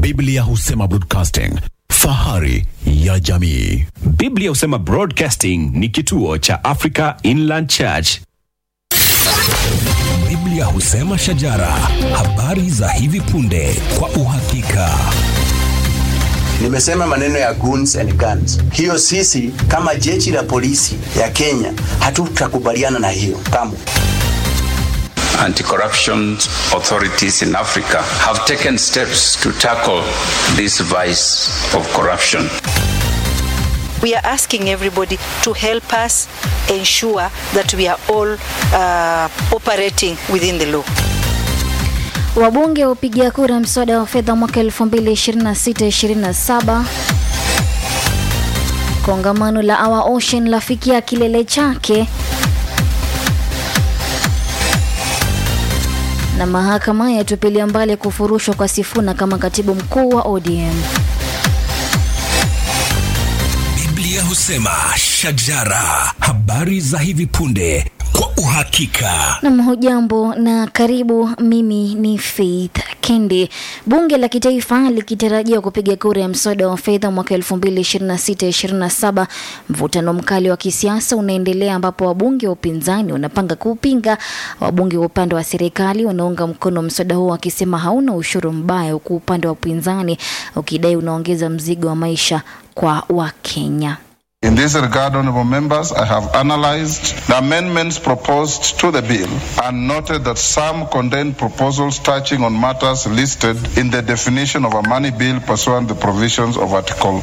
Biblia husema broadcasting, fahari ya jamii. Biblia husema Broadcasting ni kituo cha Africa Inland Church. Biblia husema shajara, habari za hivi punde kwa uhakika. Nimesema maneno ya goons and guns. Hiyo sisi kama jeshi la polisi ya Kenya hatutakubaliana na hiyo kamwe. Anti-corruption authorities in Africa have taken steps to tackle this vice of corruption. We are asking everybody to help us ensure that we are all uh, operating within the law. Wabunge wapigia kura mswada wa fedha mwaka 2026-27. Kongamano la Our Ocean lafikia kilele chake. Na mahakama yatupilia mbali kufurushwa kwa Sifuna kama katibu mkuu wa ODM. Biblia husema shajara, habari za hivi punde kwa uhakika. Nam, hujambo na karibu. Mimi ni Faith Kendi. Bunge la Kitaifa likitarajiwa kupiga kura ya mswada wa fedha mwaka 2026-27. Mvutano mkali wa kisiasa unaendelea ambapo wabunge wa upinzani wanapanga kuupinga, wabunge wa upande wa serikali wanaunga mkono mswada huo wakisema hauna ushuru mbaya, huku upande wa upinzani ukidai unaongeza mzigo wa maisha kwa Wakenya. In this regard, honorable members, I have analyzed the amendments proposed to the bill and noted that some contain proposals touching on matters listed in the definition of a money bill pursuant to the provisions of Article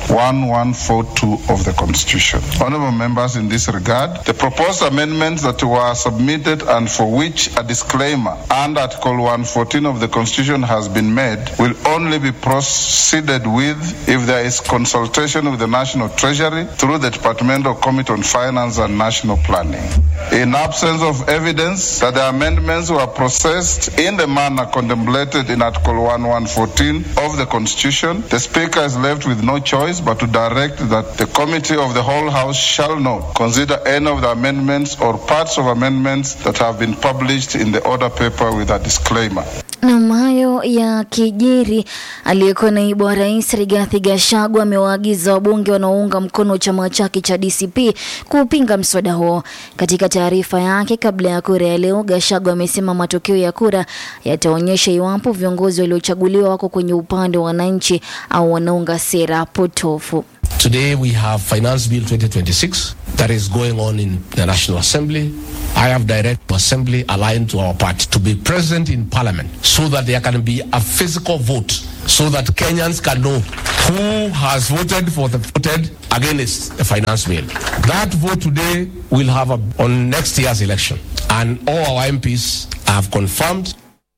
1142 of the Constitution. Honorable members, in this regard, the proposed amendments that were submitted and for which a disclaimer and Article 114 of the Constitution has been made will only be proceeded with if there is consultation with the National Treasury through the Departmental Committee on Finance and National Planning. In absence of evidence that the amendments were processed in the manner contemplated in Article 1114 of the Constitution, the Speaker is left with no choice but to direct that the Committee of the whole House shall not consider any of the amendments or parts of amendments that have been published in the order paper with a disclaimer. Nam, hayo ya kijiri, aliyekuwa naibu wa rais Rigathi Gachagua amewaagiza wabunge wanaounga mkono chama chake cha DCP kuupinga mswada huo. Katika taarifa yake kabla ya kura ya leo, Gachagua amesema matokeo ya kura yataonyesha iwapo viongozi waliochaguliwa wako kwenye upande wa wananchi au wanaunga sera potofu. Today we have Finance Bill 2026 that is going on in the National Assembly. I have direct assembly aligned to our party to be present in parliament so that there can be a physical vote so that Kenyans can know who has voted for the voted against the finance bill. That vote today will have a, on next year's election and all our MPs have confirmed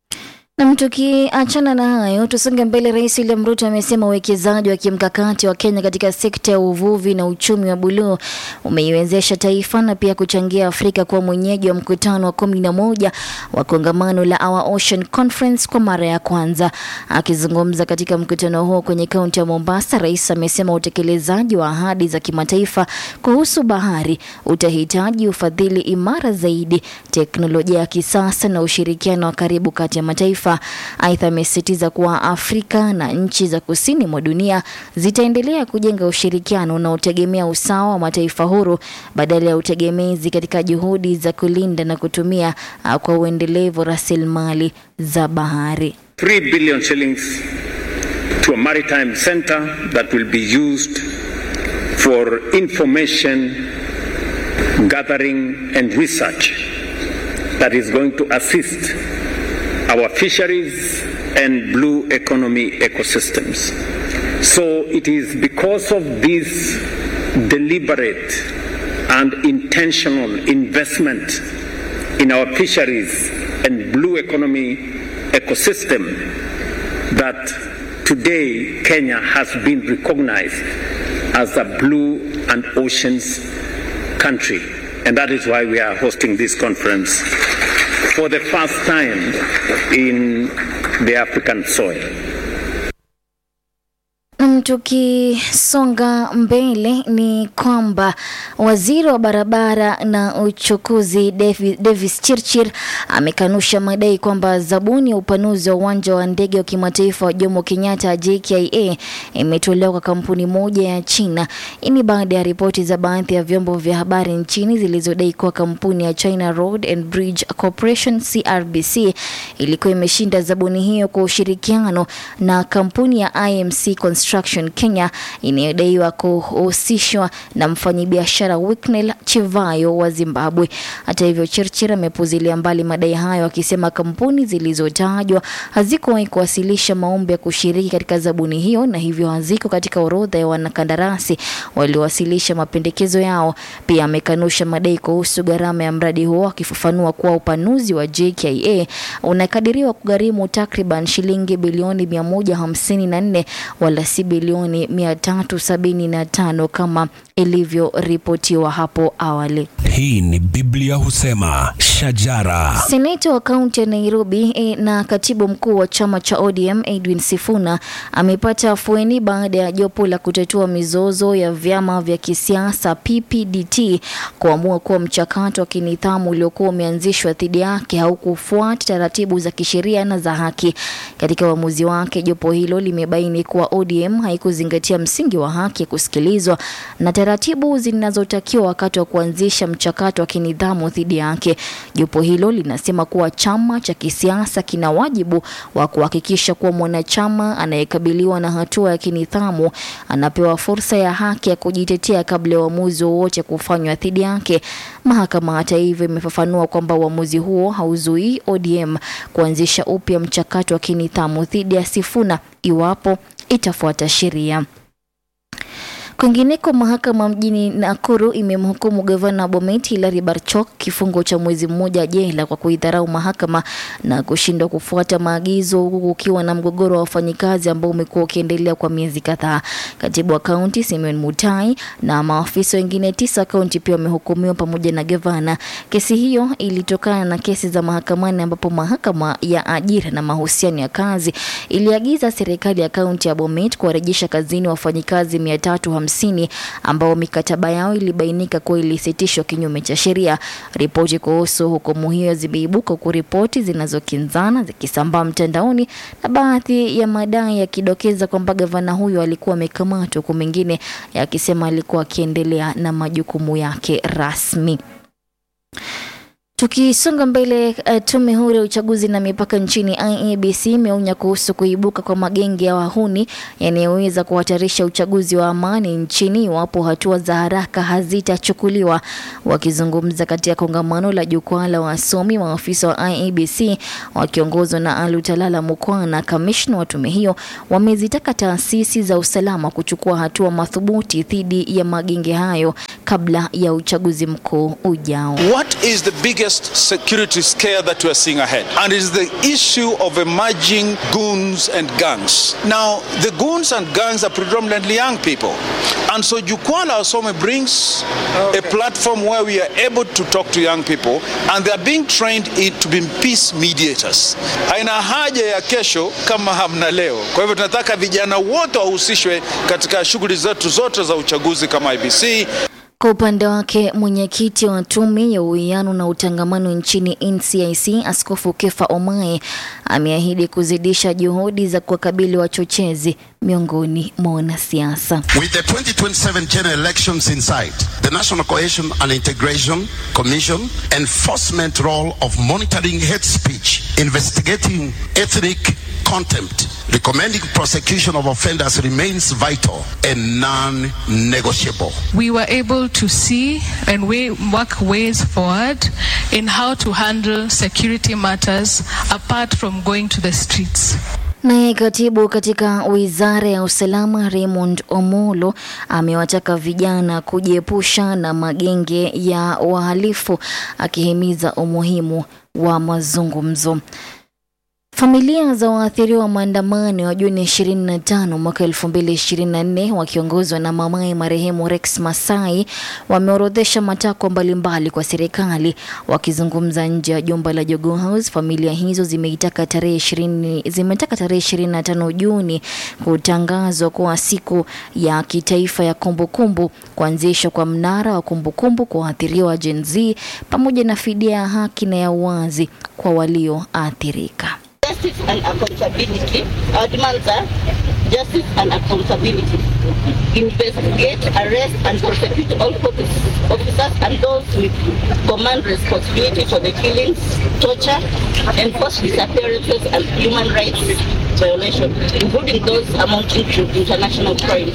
Nam, tukiachana na hayo tusonge mbele. Rais William Ruto amesema uwekezaji wa kimkakati wa Kenya katika sekta ya uvuvi na uchumi wa buluu umeiwezesha taifa na pia kuchangia Afrika kuwa mwenyeji wa mkutano wa kumi na moja wa kongamano la Our Ocean Conference kwa mara ya kwanza. Akizungumza katika mkutano huo kwenye kaunti ya Mombasa, rais amesema utekelezaji wa ahadi za kimataifa kuhusu bahari utahitaji ufadhili imara zaidi, teknolojia ya kisasa na ushirikiano wa karibu kati ya mataifa. Aidha, amesisitiza kuwa Afrika na nchi za kusini mwa dunia zitaendelea kujenga ushirikiano unaotegemea usawa wa mataifa huru badala ya utegemezi katika juhudi za kulinda na kutumia uh, kwa uendelevu rasilimali za bahari. 3 billion shillings to a maritime center that will be used for information gathering and research that is going to assist our fisheries and blue economy ecosystems. So it is because of this deliberate and intentional investment in our fisheries and blue economy ecosystem that today Kenya has been recognized as a blue and oceans country. And that is why we are hosting this conference for the first time in the African soil. tukisonga mbele ni kwamba waziri wa barabara na uchukuzi Davi- Davis Chirchir amekanusha madai kwamba zabuni ya upanuzi wa uwanja wa ndege wa kimataifa wa Jomo Kenyatta JKIA imetolewa kwa kampuni moja ya China. Hii ni baada ya ripoti za baadhi ya vyombo vya habari nchini zilizodai kuwa kampuni ya China Road and Bridge Corporation CRBC ilikuwa imeshinda zabuni hiyo kwa ushirikiano na kampuni ya IMC Construction Kenya inayodaiwa kuhusishwa na mfanyabiashara Wicknell Chivayo wa Zimbabwe. Hata hivyo, Chirchir amepuzilia mbali madai hayo akisema kampuni zilizotajwa hazikuwahi kuwasilisha maombi ya kushiriki katika zabuni hiyo na hivyo haziko katika orodha ya wanakandarasi waliowasilisha mapendekezo yao. Pia amekanusha madai kuhusu gharama ya mradi huo akifafanua kuwa upanuzi wa JKIA unakadiriwa kugharimu takriban shilingi bilioni 154 wala si bilioni 375 kama ilivyoripotiwa hapo awali. Hii ni Biblia husema shajara. Seneta wa kaunti ya Nairobi e, na katibu mkuu wa chama cha ODM Edwin Sifuna amepata afueni baada ya jopo la kutatua mizozo ya vyama vya kisiasa PPDT kuamua kuwa mchakato wa kinidhamu uliokuwa umeanzishwa dhidi yake haukufuata taratibu za kisheria na za haki. Katika uamuzi wake, jopo hilo limebaini kuwa ODM haikuzingatia msingi wa haki ya kusikilizwa na taratibu zinazotakiwa wakati wa kuanzisha mchakato wa kinidhamu dhidi yake. Jopo hilo linasema kuwa chama cha kisiasa kina wajibu wa kuhakikisha kuwa mwanachama anayekabiliwa na hatua ya kinidhamu anapewa fursa ya haki ya kujitetea kabla ya uamuzi wowote kufanywa dhidi yake. Mahakama hata hivyo imefafanua kwamba uamuzi huo hauzuii ODM kuanzisha upya mchakato wa kinidhamu dhidi ya Sifuna iwapo itafuata sheria. Kwingineko, mahakama mjini Nakuru imemhukumu gavana wa Bomet Hilary Barchok kifungo cha mwezi mmoja jela kwa kuidharau mahakama na kushindwa kufuata maagizo, huku kukiwa na mgogoro wa wafanyikazi ambao umekuwa ukiendelea kwa miezi kadhaa. Katibu wa kaunti Simeon Mutai na maafisa wengine tisa wa kaunti pia wamehukumiwa pamoja na gavana. Kesi hiyo ilitokana na kesi za mahakamani ambapo mahakama ya ajira na mahusiano ya kazi iliagiza serikali ya kaunti ya Bomet kuwarejesha kazini wafanyikazi mia tatu hamsini ambao mikataba yao ilibainika kuwa ilisitishwa kinyume cha sheria. Ripoti kuhusu hukumu hiyo zimeibuka huku ripoti zinazokinzana zikisambaa mtandaoni na baadhi ya madai yakidokeza kwamba gavana huyo alikuwa amekamatwa huku mengine yakisema alikuwa akiendelea na majukumu yake rasmi. Tukisonga mbele, uh, tume huru ya uchaguzi na mipaka nchini IEBC imeonya kuhusu kuibuka kwa magenge ya wahuni yanayoweza kuhatarisha uchaguzi wa amani nchini iwapo hatua za haraka hazitachukuliwa. Wakizungumza katika kongamano la jukwaa la wasomi, maafisa wa IEBC wakiongozwa na Alutalala Mukwana, kamishna wa tume hiyo, wamezitaka taasisi za usalama kuchukua hatua madhubuti dhidi ya magenge hayo kabla ya uchaguzi mkuu ujao. What is the biggest security scare that we are seeing ahead? And it is the issue of emerging goons and gangs. Now, the goons and gangs are predominantly young people. And so Jukwaa la Wasome brings a platform where we are able to talk to young people and they are being trained in, to be peace mediators. Haina haja ya kesho kama hamna leo. Kwa hivyo tunataka vijana wote wahusishwe katika shughuli zetu zote za uchaguzi kama IBC. Kwa upande wake mwenyekiti wa tume ya uwiano na utangamano nchini NCIC Askofu Kefa Omae ameahidi kuzidisha juhudi za kuwakabili wachochezi miongoni mwa wanasiasa. With the 2027 general elections in sight, the National Cohesion and Integration Commission enforcement role of monitoring hate speech, investigating ethnic contempt, recommending prosecution of offenders remains vital and non-negotiable. we were able to see and we work ways forward in how to handle security matters apart from going to the streets. Naye katibu katika wizara ya usalama Raymond Omolo amewataka vijana kujiepusha na magenge ya wahalifu akihimiza umuhimu wa mazungumzo. Familia za waathiriwa wa maandamano ya Juni 25 mwaka 2024 wakiongozwa na mamaye marehemu Rex Masai wameorodhesha matakwa mbalimbali kwa serikali. Wakizungumza nje ya jumba la Jogoo House, familia hizo zimeitaka tarehe 20 zimetaka tarehe 25 Juni kutangazwa kuwa siku ya kitaifa ya kumbukumbu, kuanzishwa kwa mnara wa kumbukumbu kwa waathiriwa wa Gen Z pamoja na fidia ya haki na ya uwazi kwa walioathirika. justice and accountability. Our demands are justice and accountability. Investigate, arrest, and prosecute all police officers and those with command responsibility for the killings, torture, enforced disappearances, and human rights violations, including those amounting to international crimes.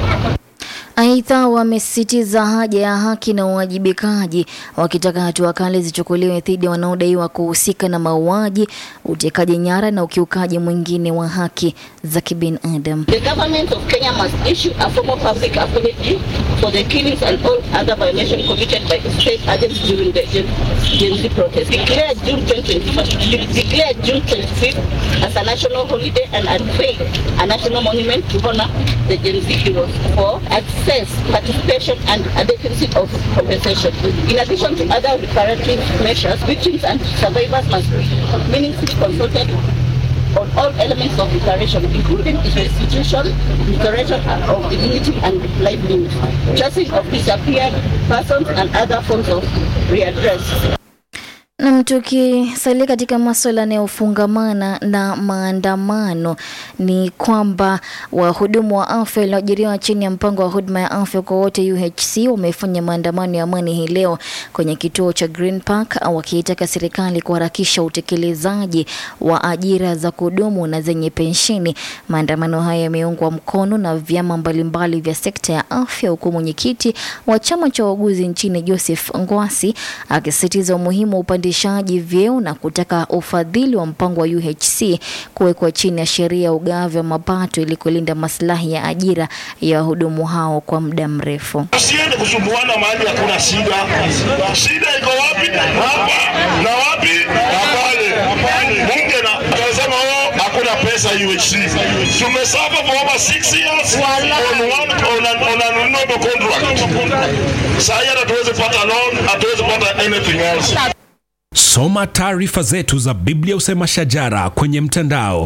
Aidha, wamesisitiza haja ya haki na uwajibikaji, wakitaka hatua kali zichukuliwe dhidi ya wanaodaiwa kuhusika na mauaji, utekaji nyara na ukiukaji mwingine wa haki za kibinadamu. The government of Kenya must issue a formal public apology for the killings and all other violations committed by state agents during the Gen, Gen Z protest. Declare June 25th, declare June 25th as a national holiday and unveil a national monument to honor the Gen Z heroes for access, participation, and adequacy of compensation. In addition to other reparative measures, victims and survivors must be meaningfully consulted on all elements of reparation, including its restitution, restoration of dignity and livelihood, tracing of disappeared persons, and other forms of readdress. Na tukisalia katika maswala yanayofungamana na maandamano ni kwamba wahudumu wa afya walioajiriwa chini ya mpango wa huduma ya afya kwa wote UHC wamefanya maandamano ya amani hii leo kwenye kituo cha Green Park wakiitaka serikali kuharakisha utekelezaji wa ajira za kudumu na zenye pensheni. Maandamano haya yameungwa mkono na vyama mbalimbali vya sekta ya afya, huku mwenyekiti wa chama cha wauguzi nchini Joseph Ngwasi akisisitiza umuhimu wa upandishaji vyeo na kutaka ufadhili wa mpango wa UHC kuwekwa chini ya sheria ya ugavi wa mapato ili kulinda maslahi ya ajira ya wahudumu hao kwa muda mrefu. Usiende kusumbuana mahali hakuna shida. Shida iko wapi? Hapa na wapi? Na pale. Bunge na anasema oh, hakuna pesa UHC. Tumesafa for over six years on one on an, on an noble contract. Sasa hata tuweze pata loan, hatuwezi pata anything else. Soma taarifa zetu za Biblia Usema Shajara kwenye mtandao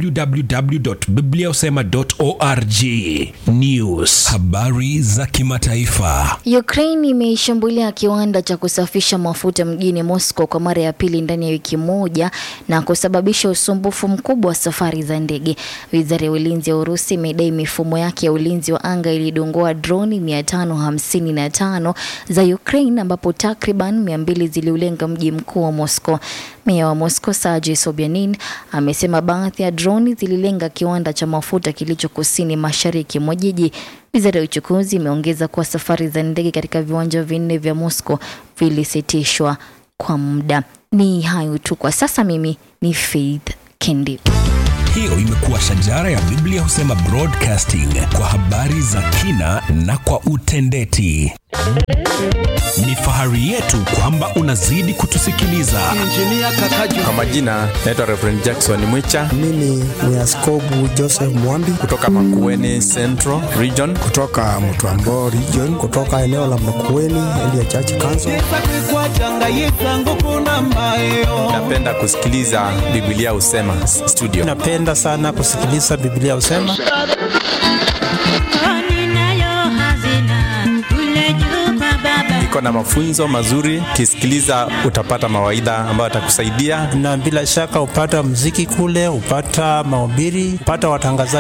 www.bibliausema.org. News, habari za kimataifa. Ukraine imeishambulia kiwanda cha kusafisha mafuta mjini Moscow kwa mara ya pili ndani ya wiki moja na kusababisha usumbufu mkubwa wa safari za ndege. Wizara ya ulinzi ya Urusi imedai mifumo yake ya ulinzi wa anga ilidongoa droni 555 za Ukraine ambapo takriban 200 ziliulenga mji mkuu wa Moscow. Meya wa Moscow Sergei Sobyanin amesema baadhi ya droni zililenga kiwanda cha mafuta kilicho kusini mashariki mwa jiji. Wizara ya uchukuzi imeongeza kuwa safari za ndege katika viwanja vinne vya Moscow vilisitishwa kwa muda. Ni hayo tu kwa sasa. Mimi ni Faith Kendi. Hiyo imekuwa Shajara ya Biblia Husema Broadcasting kwa habari za kina na kwa utendeti. Ni fahari yetu kwamba unazidi kutusikiliza. Kwa majina naitwa Reverend Jackson Mwicha Mimi ni Askobu Joseph Mwambi kutoka Makueni Central Region. kutoka Mtwambo region, kutoka eneo la Makueni Elia Church Council. Napenda kusikiliza Biblia Husema studio. Napenda sana kusikiliza Biblia husema. Iko na mafunzo mazuri, kisikiliza utapata mawaidha ambayo atakusaidia na bila shaka upata mziki kule, upata mahubiri, upata watangazaji